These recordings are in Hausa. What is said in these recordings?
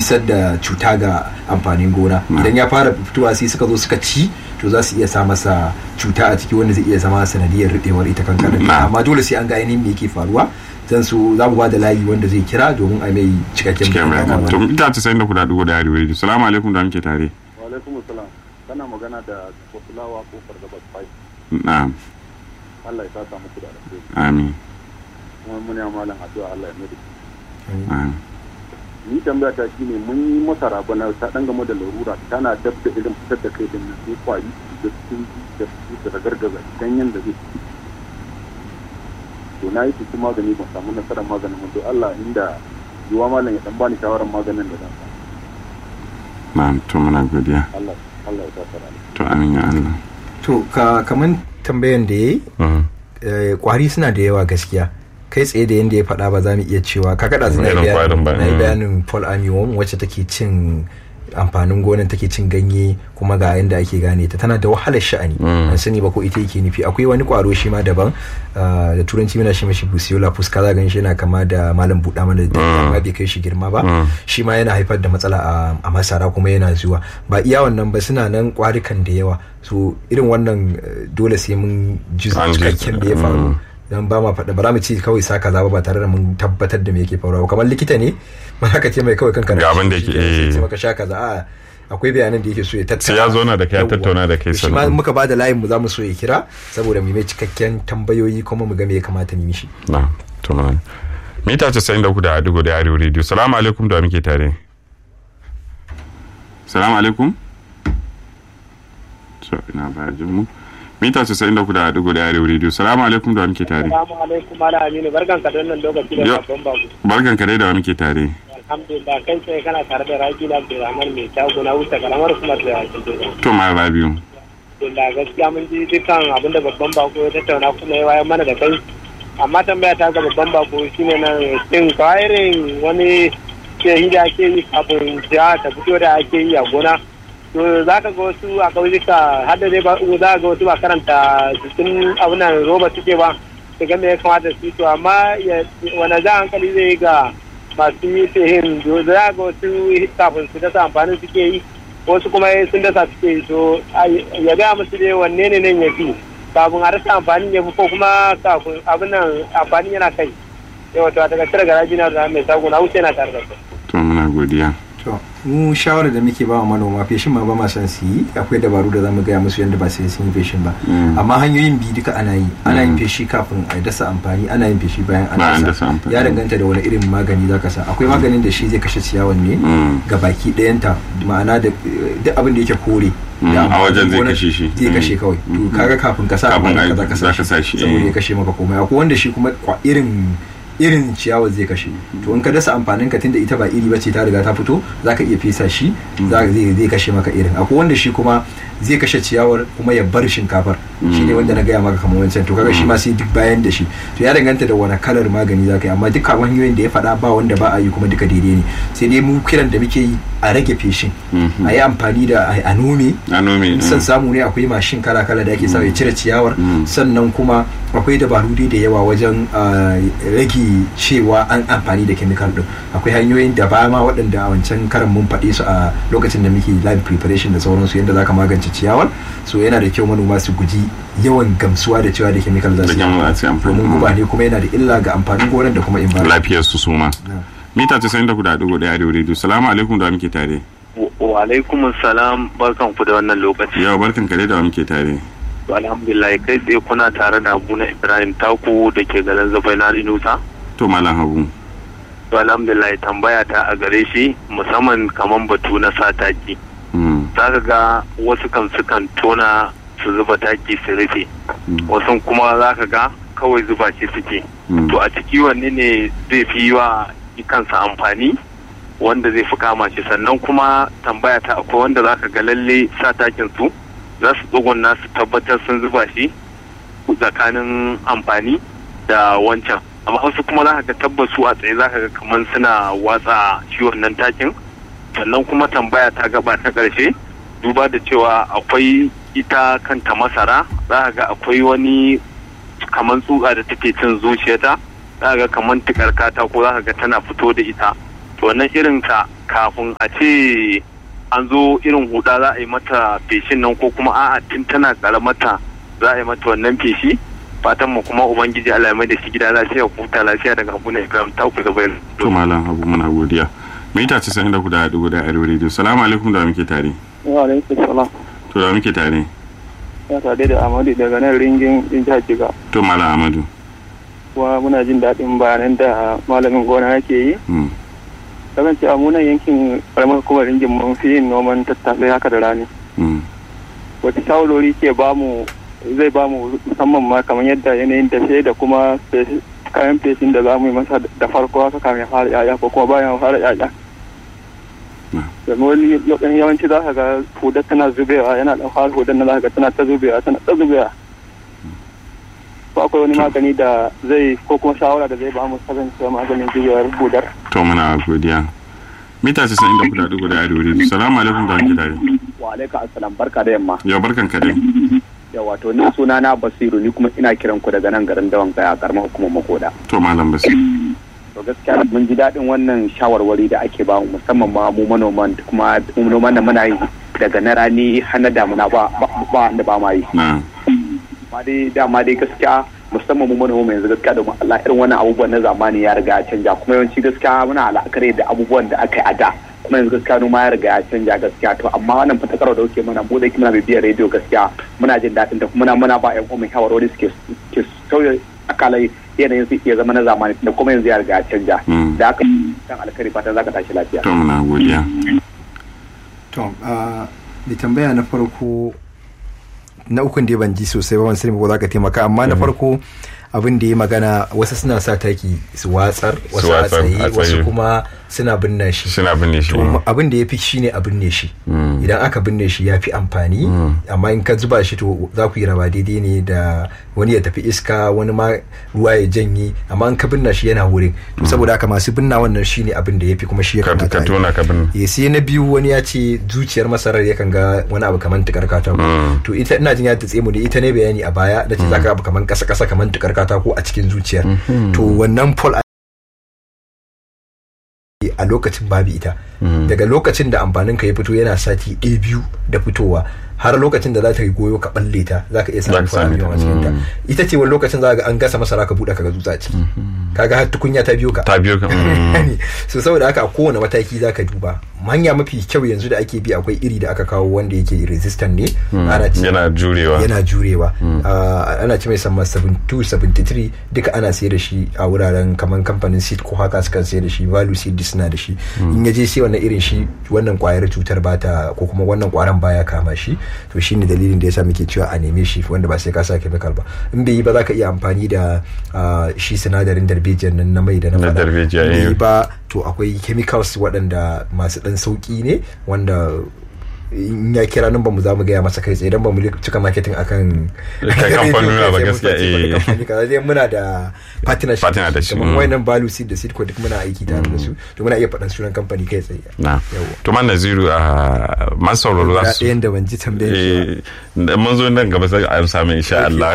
isar da cuta ga amfanin gona idan ya fara fitowa sai suka zo suka ci to za su iya sa masa cuta a ciki wanda zai iya zama sanadiyar rubewar ita kankana amma dole sai an ga ainihin me yake faruwa zan so za mu ba da layi wanda zai kira domin a mai cikakken bayani to ita ta sayin da kuɗa dugo da yari wuri salamu alaikum da muke tare wa alaikum salam kana magana da kofulawa kofar da basfai na'am Allah ya saka muku da alheri amin kuma mun ya malam addu'a Allah ya mai amin ni tambaya ta shine mun yi masara bana ta dan game da larura tana dab da irin fitar da kai din nan sai kwari da sun da su da gargaza ganyen da zai to na yi su magani ban samu nasarar maganin mun to Allah inda yiwa malam ya dan bani shawarar maganin da zan samu na'am to muna godiya Allah Allah ya saka to amin ya Allah to ka kaman tambayan da yayi kwari suna da yawa gaskiya kai tsaye da yadda ya faɗa ba za mu iya cewa ka kaɗa su na yi bayanin paul amiwom wacce take cin amfanin gonan take cin ganye kuma ga yadda ake gane ta tana da wahalar sha'ani an sani ba ko ita yake nufi akwai wani kwaro shi ma daban da turanci muna shi mashi busiola fuska za gan shi yana kama da malam buɗa mana da amma bai kai shi girma ba shi ma yana haifar da matsala a masara kuma yana zuwa ba iya wannan ba suna nan kwarikan da yawa so irin wannan dole sai mun ji cikakken da ya faru dan ba ma faɗa ba za mu ci kawai sa kaza ba tare da mun tabbatar da me yake faruwa kamar likita ne ba ka ce mai kawai kanka ga abin da yake eh sai maka sha kaza a akwai bayanan da yake so ya tattauna sai ya zo na da kai tattauna da kai shi ma muka ba da layin mu za mu so ya kira saboda mu mai cikakken tambayoyi kuma mu ga me ya kamata mu mishi na to man mita 93 da dugo da arewa radio salamu alaikum da muke tare salamu alaikum so ina ba jin mu mita casa'in da kuda dugu da arewa rediyo salamu alaikum da muke tare salamu alaikum ala aminu barkan ka wannan lokaci da babban babu barkan ka dai da muke tare alhamdulillah kai sai kana tare da raji da abdulrahman mai shago na wuce karamar kuma da to ma rabiu alhamdulillah gaskiya mun ji dukkan abin da babban bako ya tattauna kuma ya wayar mana da kai amma tambaya ta ga babban bako shine nan cin kwa'irin wani ke da ake yi kafin jiha ta fito da ake yi a gona to za ka ga wasu a ƙauyuka har da dai ba za ga wasu ba karanta cikin abunan roba suke ba su ga me ya kamata su to amma wani za hankali zai ga masu yi sihin za ga wasu kafin su dasa amfanin suke yi wasu kuma sun dasa suke yi to ya gaya musu dai wanne ne nan ya fi kafin a rasa amfanin ya fi ko kuma kafin abin nan amfanin yana kai yawa to daga cire garaji na da mai sago na wuce na tare da su. to muna godiya. to mu shawarar da muke bawa manoma feshin ma ba ma san su yi akwai dabaru da zamu gaya musu yadda ba sai sun yi feshin ba amma hanyoyin bi duka ana yi ana yin feshi kafin a dasa amfani ana yin feshi bayan an dasa ya danganta da wani irin magani zaka sa akwai maganin da shi zai kashe ciyawan ne ga baki ɗayanta ma'ana da duk abin da yake kore a wajen zai kashe shi zai kashe kawai to kaga kafin ka sa abin ka zaka sa shi saboda ya kashe maka komai akwai wanda shi kuma irin irin ciyawar zai kashe to in ka dasa amfanin ka tunda ita ba iri bace ta riga ta fito zaka iya fesa shi zai zai kashe maka irin akwai wanda shi kuma zai kashe ciyawar kuma ya bar shinkafar shi ne wanda na gaya maka kamar wancan to kaga shi ma sai duk bayan da shi to ya danganta da wani kalar magani zaka yi amma duka hanyoyin da ya faɗa ba wanda ba a yi kuma duka daidai ne sai dai mu kiran da muke yi a rage feshin a yi amfani da a nome san samu ne akwai mashin kala kala da ake sa ya cire ciyawar sannan kuma akwai dabaru dai da yawa wajen rage cewa an amfani da chemical din akwai hanyoyin da ba ma waɗanda a wancan karan mun faɗe su a lokacin da muke live preparation da sauransu yadda zaka magance ciyawar so yana da kyau manoma su guji yawan gamsuwa da cewa da chemical za su yi domin guba ne kuma yana da illa ga amfanin gonar da kuma environment lafiyar su suma mita 94.1 da radio salamu alaikum da muke tare wa alaikum salam barkan ku da wannan lokaci yau barkan kare da muke tare alhamdulillah kai tsaye kuna tare da abu na ibrahim taku da ke garin zafai na inusa to malam habu to alhamdulillah tambaya ta a gare shi musamman kaman batu na sa taki za ka ga wasu kan sukan tona su zuba taki su rufe wasu kuma za ka ga kawai zuba ce suke to a ciki wanne ne zai fi wa kansa amfani wanda zai fi kama shi sannan kuma tambaya ta akwai wanda za ka ga lalle sa takin su za su tsugunna su tabbatar sun zuba shi tsakanin amfani da wancan amma wasu kuma za ka ga tabbas su a tsaye za ka ga kamar suna watsa shi wannan takin sannan kuma tambaya ta gaba ta ƙarshe duba da cewa akwai ita kanta masara za ka ga akwai wani kamar tsuka da take cin zuciyata za ka ga kamar tikar katako za ka ga tana fito da ita to wannan irin ta kafin a ce an zo irin huda za a yi mata feshin nan ko kuma a'a tun tana karamata za a yi mata wannan feshi fatan mu kuma ubangiji Allah ya mai da shi gida lafiya huta lafiya daga abu ne Ibrahim ta ku gaba to malam abu muna godiya mita 94 da hudu da arewa radio salamu alaikum da muke tare wa alaikum salam to da muke tare ya tare da Amadu daga nan ringin din jihar Jiga to malam Amadu kuma muna jin daɗin bayanan da malamin gona yake yi kasan cewa munan yankin karamar hukumar ringin mun fi yin noman tattasai haka da rani wata shawarwari ke bamu zai bamu musamman ma kamar yadda yanayin dashe da kuma kayan feshin da za mu yi masa da farko haka kamin fara yaya ko kuma bayan fara yaya domin wani lokacin yawanci za ka ga hudar tana zubewa yana da fara hudar na za ka ga tana ta zubewa tana ta zubewa ko akwai wani magani da zai ko kuma shawara da zai ba mu kasancewa maganin zubewar hudar to muna godiya mita 94 da arewa radio salamu alaikum da muke tare wa alaikum assalam barka da yamma yau barkan ka dai ya wato ni suna na basiru ni kuma ina kiran ku daga nan garin dawan gaya karamar hukumar makoda to malam basiru to gaskiya mun ji daɗin wannan shawarwari da ake ba musamman ma mu manoman kuma noman da muna yi daga na rani har na damuna ba ba da ba ma yi ma dai dama dai gaskiya musamman mu manoma yanzu gaskiya da Allah irin wannan abubuwan na zamani ya riga ya canja kuma yawanci gaskiya muna al'akari da abubuwan da aka yi a da kuma yanzu gaskiya noma ya riga ya canja gaskiya to amma wannan fatakarwa da kuke mana mu da muna bibiyar rediyo gaskiya muna jin daɗin ta kuma muna ba ƴan uwan shawarwari suke ke sauya akalai yanayin su iya zama na zamani da kuma yanzu ya riga ya canja da haka dan alkari fatan zaka tashi lafiya to muna godiya to da tambaya na farko na ukun da ban ji sosai ba ban sani ko za ka taimaka amma na farko abin da ya magana wasu suna sa taki su watsar wasu a tsaye wasu kuma suna binne shi suna binne shi abin da ya fi shi ne a binne shi idan aka binne shi ya fi amfani amma in ka zuba shi to za ku yi raba daidai ne da wani ya tafi iska wani ma ruwa ya janye amma in ka binne shi yana wurin to saboda haka masu binna wannan shi ne abin da ya fi kuma shi ya kamata ka tona ka binne ya sai na biyu wani ya ce zuciyar masarar yakan ga wani abu kamar tukar katako to ita ina jin ya tatse mu da ita ne bayani a baya da ce zaka abu kamar kasa kasa kamar tukar katako a cikin zuciyar to wannan pol a lokacin babu ita daga lokacin da amfanin ka ya fito yana sati ɗaya biyu da fitowa har lokacin da za ta yi goyo ka balle ta za ka iya samun fara miliyan a cikin ta ita ce wani lokacin za ga an gasa masara ka buɗe ka ga dutsa ciki kaga har tukunya ta biyo ka ta biyo ka so saboda haka a kowane mataki za ka duba hanya mafi kyau yanzu da ake bi akwai iri da aka kawo wanda yake resistant ne ana ci yana jurewa yana jurewa ana ci mai sama 72 73 duka ana sayar da shi a wuraren kamar kamfanin seed ko haka sukan sayar da shi value seed suna da shi in ya je sai wannan irin shi wannan kwayar cutar bata ko kuma wannan kwaran baya kama shi to shine dalilin da yasa muke cewa a neme shi wanda ba sai ka sa chemical ba in bai yi ba za ka iya amfani da shi sinadarin darbejiyan nan na mai da na fada bai yi ba to akwai chemicals waɗanda masu ɗan sauƙi ne wanda in ya kira nan ba mu za mu gaya masa kai tsaye don ba mu cika marketing akan kamfanin ba gaskiya eh muna da partnership partner da shi kamar wayannan value seed da seed ko duk muna aiki tare da su to muna iya faɗan sunan kamfani kai tsaye na to man naziru a man sauraro za su ɗayan da ban ji tambayar shi mun zo nan gaba sai a samu insha Allah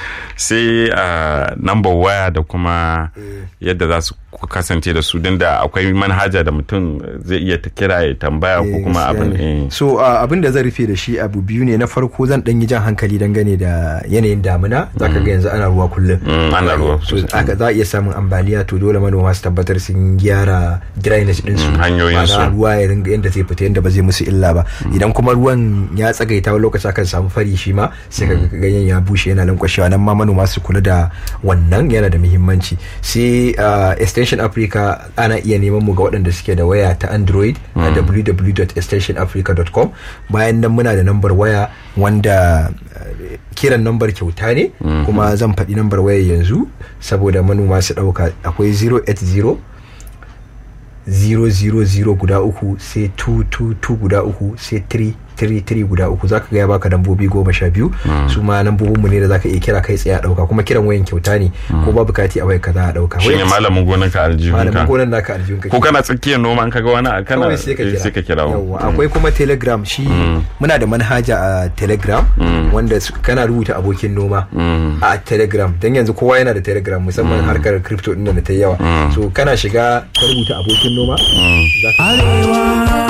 sai a number waya da kuma yadda za su kasance da su din da akwai manhaja da mutum zai iya ta kira ya tambaya ko kuma abin so abin da zan rufe da shi abu biyu ne na farko zan dan yi jan hankali dangane da yanayin damuna zaka ga yanzu ana ruwa kullum ana ruwa so aka za a iya samun ambaliya to dole manoma su tabbatar sun gyara drainage din su hanyoyin su ruwa ya ringa yanda zai fita yanda ba zai musu illa ba idan kuma ruwan ya tsagaita wani lokaci akan samu fari shi ma sai ka ganyen ya bushe yana lankwashewa nan ma manoma su kula da wannan yana da muhimmanci sai extension africa ana iya neman mu ga waɗanda suke da waya ta android a www.extensionafrica.com bayan nan muna da nambar waya wanda kiran nambar kyauta ne kuma zan faɗi nambar waya yanzu saboda manoma su ɗauka akwai 080 000 guda uku sai 222 guda uku sai 3 33 guda uku zaka ga ya baka lambobi goma sha biyu su ma lambobin mu ne da zaka iya kira kai tsaye a dauka kuma kiran wayan kyauta ne ko babu kati a wayar ka za a dauka shine malamin gonan ka aljihun malamin gonan naka aljihun ka ko kana tsakiyar noma an kaga wani kana sai ka kira sai ka kira yawa akwai kuma telegram shi muna da manhaja a telegram wanda kana rubuta abokin noma a telegram dan yanzu kowa yana da telegram musamman harkar crypto din da ta yawa so kana shiga ka rubuta abokin noma za ka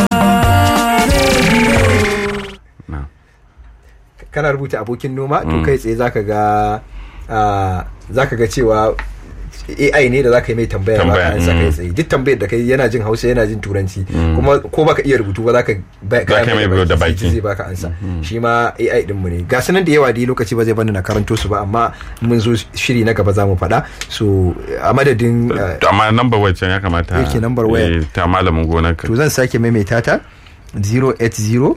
kana rubuta abokin noma to kai tsaye zaka ga zaka ga cewa AI ne da zaka yi mai tambaya ba ka ansa kai tsaye duk tambayar da kai yana jin Hausa yana jin Turanci kuma ko baka iya rubutu ba zaka ka mai da baki zai baka ansa shi ma AI din mu ne ga sanan da yawa da lokaci ba zai bani na karanto su ba amma mun zo shiri na gaba zamu faɗa so a madadin amma number waya can ya kamata yake number waya ta malamin gonar ka to zan sake maimaita ta 080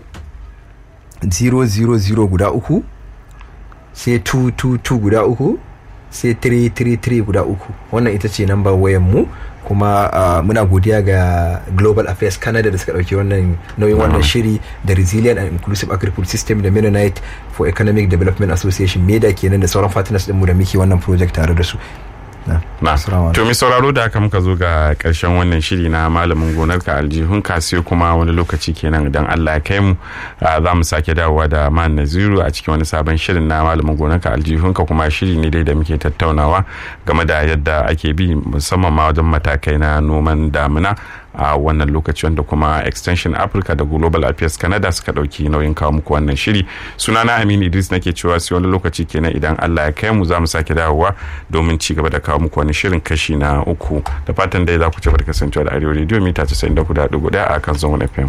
000 guda uku sai 222 guda uku sai 333 guda uku wannan ita ce nambar wayan mu kuma uh, muna godiya ga global affairs canada da suka dauki wannan nauyin wannan shiri da resilient and inclusive agriculture system da mennonite for economic development association meda kenan da sauran partners dinmu da muke wannan project tare da su na to mi sauraro da haka muka zo ga karshen wannan shiri na malamin gonar ka aljihun ka sai kuma wani lokaci kenan idan Allah ya kai mu za mu sake dawowa da man naziru a cikin wani sabon shirin na malamin gonar ka aljihun ka kuma shiri ne dai da muke tattaunawa game da yadda ake bi musamman ma wajen matakai na noman damina a wannan lokaci wanda kuma extension africa da global affairs canada suka dauki nauyin kawo muku wannan shiri sunana aminu idris nake cewa sai wani lokaci kenan idan allah ya kai mu za mu sake dawowa domin ci gaba da kawo muku wani shirin kashi na uku da fatan dai za ku ci da kasancewa da arewa radio mita 94.1 a kan zone fm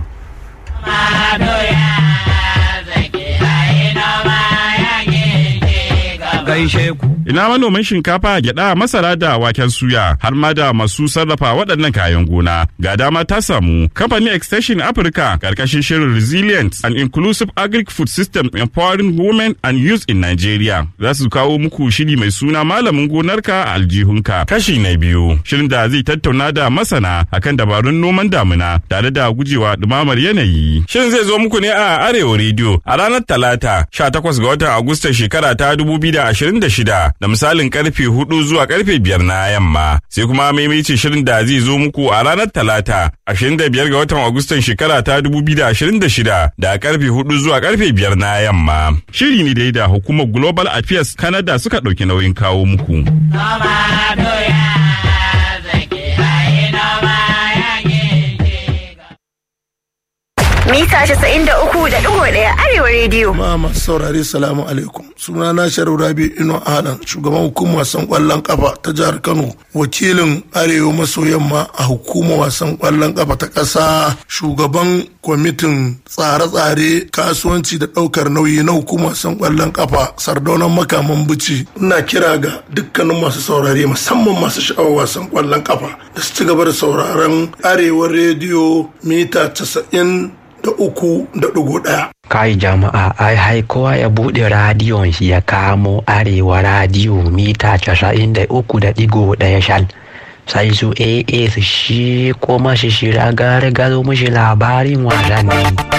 gaishe ku. Ina manoman shinkafa, gyada, masara da waken suya har ma da masu sarrafa waɗannan kayan gona. Ga dama ta samu kamfanin Extension Africa karkashin shirin Resilient and Inclusive Agric Food System Empowering Women and Youth in Nigeria. Za su kawo muku shiri mai suna malamin gonarka a aljihunka. Kashi na biyu. Shirin da zai tattauna da masana akan dabarun noman damina tare da gujewa dumamar yanayi. Shirin zai zo muku ne a Arewa Radio a ranar Talata 18 ga watan Agusta shekara ta 2026 da misalin karfe 4 zuwa karfe 5 na yamma. Sai kuma maimaici shirin da zai zo muku a ranar Talata 25 ga watan Agustan shekara ta 2026 da karfe 4 zuwa karfe 5 na yamma. Shiri ne dai da hukumar Global Affairs Canada suka ɗauki nauyin kawo muku. mita 93.1 arewa rediyo. Ma masu saurari salamu alaikum. Suna na Sharif Rabi Ino Alan, shugaban hukumar wasan kwallon kafa ta jihar Kano, wakilin arewa maso yamma a hukumar wasan kwallon kafa ta ƙasa, shugaban kwamitin tsare-tsare kasuwanci da ɗaukar nauyi na hukumar wasan kwallon kafa sardaunan makaman bici. Ina kira ga dukkanin masu saurare musamman masu sha'awar wasan kwallon kafa da su ci gaba da sauraron arewa rediyo mita casa'in da uku da ɗigo ɗaya. Kai jama'a ai hai kowa ya buɗe radiyon shi ya kamo arewa radiyo mita casa'in da uku da ɗigo ɗaya shal. Sai su AA su shi kuma shi shira gare gado mushi labarin wasanni.